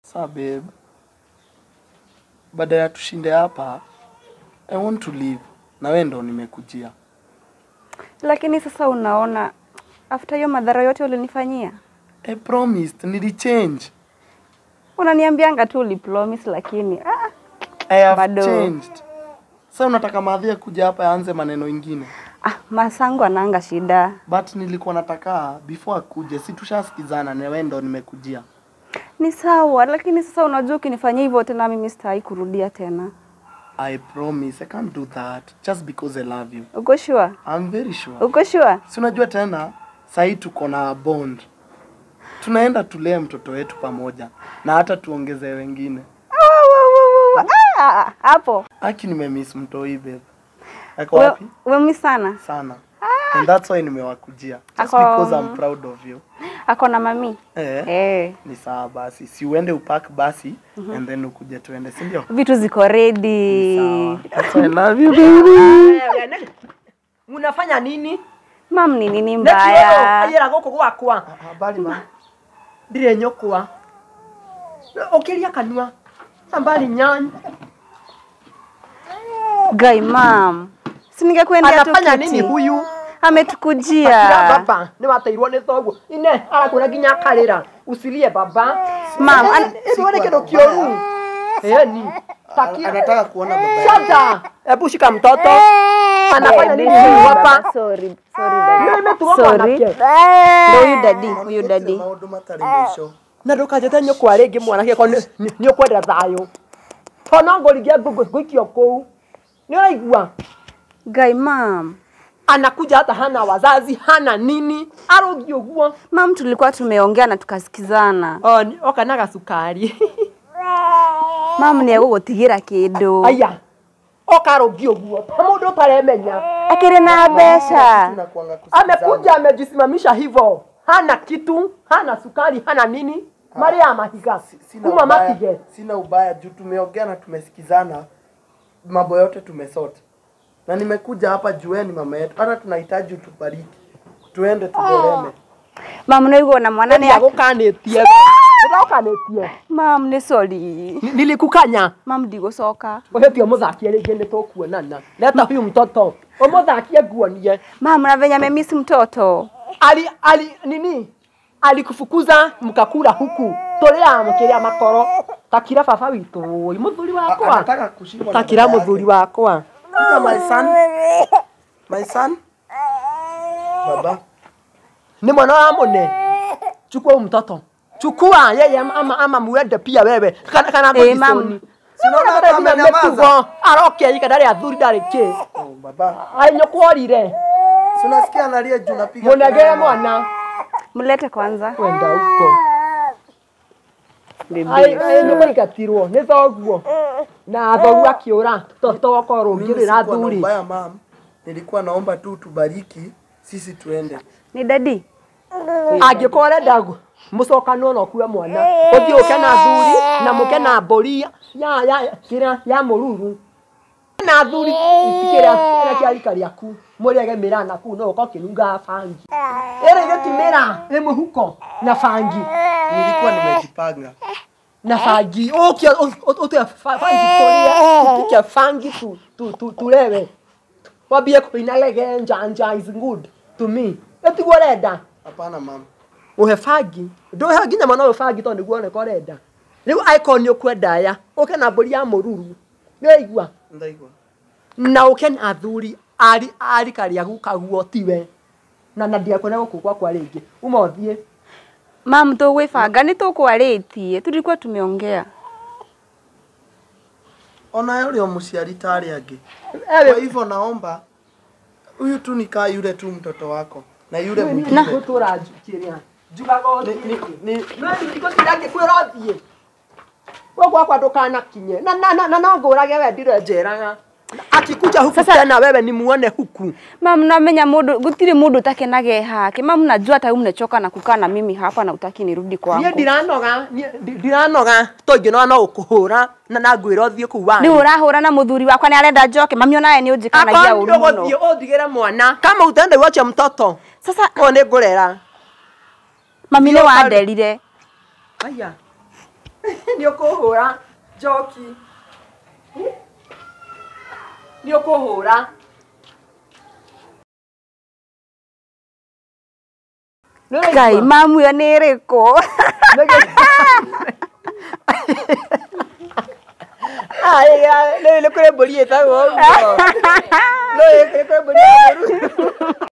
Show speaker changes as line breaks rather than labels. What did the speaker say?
Sa babe, baada ya tushinde hapa, I want to leave. Na wewe ndo nimekujia.
Lakini sasa unaona after hiyo madhara yote ulinifanyia,
I promised, nilichange.
unaniambianga tu ulipromise, lakini ah,
I have
Bado.
changed. Sasa unataka madhia kuja hapa yaanze maneno ingine.
ah, masangu ananga shida.
But nilikuwa nataka before akuje, si tushasikizana na wewe ndo nimekujia.
Ni sawa, lakini sasa unajua ukinifanyia hivyo tena mimi sitaki kurudia tena.
I promise, I can't do that just because I love you.
Uko sure?
I'm very sure.
Uko sure?
Si unajua tena sahii tuko na bond, tunaenda tulee mtoto wetu pamoja na hata tuongezee wengine.
Ah, ah, ah, hapo
Aki nimemiss mtoi babe. Ako
We-
wapi?
wemi sana
Sana. And that's why nimewakujia. Just
Ako-
because I'm proud of you.
ako na mami
Eh.
eh.
Ni sawa basi. Si uende upack basi and then ukuje tuende, si ndio?
Vitu ziko ready.
Sawa. That's why I love you baby.
munafanya nini
Mam ni nini
Nekio,
mbaya?
ayera gũkũ gwakwa
Habari ma.
ndirĩ nyũkwa ũkĩria kanua ambali nyanya
Gai mam. Si ningekuendea tu
anafanya nini
kiti.
huyu Akira
Ametukujia.
baba nĩ wateirwo nĩ thoguo ine arakũra nginya akarĩra usilie baba
Mam, an-
ĩtuo nĩ kĩndũ kĩũru eni takia
Anataka kuona baba yake.
shata hebu shika mtoto anafanya nini huyu hapa
Sorry, sorry dadi.
Ndio imetuoka
Sorry.
wanake.
Ndio huyu dadi, huyu
Gũtirĩ
dadi.
Maũndũ matarĩ mũico.
na ndũkanjĩte nyũkwa rĩngĩ mwanake ko nĩ ũkwenda thayũ to no ngũringia ngũikio kũu nĩ ũraigua
Gai mam.
anakuja hata hana wazazi hana nini arogi ũguo
Mam tulikuwa tumeongea na tukasikizana.
O, nĩ- oka na gacukari
Mam ni egũgũtigĩra kĩndũ.
aya oka arogi ũguo ta mũndũ ũtaremenya
Akĩrĩ na mbeca.
Tunakuanga kusikizana.
amekuja amejisimamisha hivyo hana kitu hana sukari hana nini mari ya mahiga
Sina
kuma
ubaya,
matige
sina ubaya juu tumeongea na tumesikizana, mambo yote tumesort, na nimekuja hapa juu wewe ni mama yetu, hata tunahitaji utubariki, tuende tugereme.
Mam naigua na mwana nĩ
nĩagũkanĩtie nĩndagũkanĩtie
Mam nĩ sorry.
nilikukanya
Mam ndigũcoka.
ũhĩtio mũthakie rĩngĩ nĩ tũkuonana leta huyu mtoto ũmũthakie nguonie
Mam na venye amemiss mtoto.
ali ali nini alikufukuza mkakula huku tũrĩa mũkĩrĩa makoro takira baba witũ ĩ mũthuri wakwa
Anataka kushikwa na
takira
baba yake.
mũthuri wakwa
Kuja my son, my son, baba
ni mwana wa mune chukua huyu mtoto chukua yeye ama, ama, ama muende pia wewe kana kana
Eh,
eh,
mam.
Sinaona hata amenyamaza.
arokia ika ndari athuri ndari ki
oh, baba,
anyokworire
si unasikia analia juu napiga
munegere
kelele.
mwana
Mlete kwanza.
kwenda huko nĩkũingatirwo nĩ thoguo na thoguo akĩũra tokorwo
Mimi
ngĩrĩ na
sikuwa na
thuri
ubaya mam, nilikuwa naomba tu tubariki sisi tuende.
Ni dadi.
angĩkorwo arenda mũcokano no kue mwana ũthiĩ ũke na thuri na mũke na mbũri ya ya kĩrĩa ya mũruru na thuri itikĩrĩa kĩrĩa kĩa rika rĩaku mũrĩage mĩraa na kuu no ũka ũkĩnungaga bangi ĩrĩ gĩtimĩra ĩ mũhuko na bangi
Nilikuwa nimejipanga.
na bangi ũkĩa ũtue bangi tũrĩe tupike bangi tu- tu- tu- tulewe wambie kũina lege njanja is good to me ĩtiguo ũrenda
Hapana mam,
uhe bangi ndũhe nginya mwana ũyũ bangi tondũ nĩguo oneka ũrenda rĩu aĩkorwo nĩ ũkwenda ya ũke na mbũri ya mũruru nĩwaigua
ndaigua.
na ũke na athuri ari arika rĩagu kaguo tiwe na na ndiakwenda gũkũ gwakwa rĩngĩ uma ũthiĩ
Mam tũgwĩbanga nĩ tũkwarĩtie. Tulikuwa tumeongea.
Ona yule mũciari tarĩ angĩ.
Ewe,
Kwa hivyo naomba huyu tu nikaa yule tu mtoto wako na yule
na
mwingine.
gũtũra njukĩrĩa njugaga
Ni-
ũthiĩ
ni- ni-
no thikũ cirangĩ kwĩra ũthiĩ we gwakwa ndũkanakinye na na na na no ngũrage we ndire njeraga akikuja huku tena wewe ni muone huku
Mam namenya mũndũ gũtirĩ mũndũ ũtakenage hake. Mam najua hata wewe mmechoka na kukaa na mimi hapa na utaki nirudi
niĩ
kwangu.
ndiranoga niĩ ndi- ndiranoga to ingĩnora no gũkũhũra na na ngwĩra ũthiĩ kũu
Nĩ
wanyu
ũrahũra na mũthuri wakwa nĩ arenda njoke. Mami onaye nĩ ũnjĩkanagia ũru mũno.
gũthiĩ ũndigĩre mwana kama utende wacha mtoto
Sasa
ũyũ nĩ ngũrera
mami nĩ
Thiĩ ũka-
wanderire.
aya nä å kå hå ra njoki nä å kå hå ra
Ngai mamu ĩyo nĩ ĩrĩkũ?
nä kå rä mbå ri ä tagwo nä kå rä mbå ri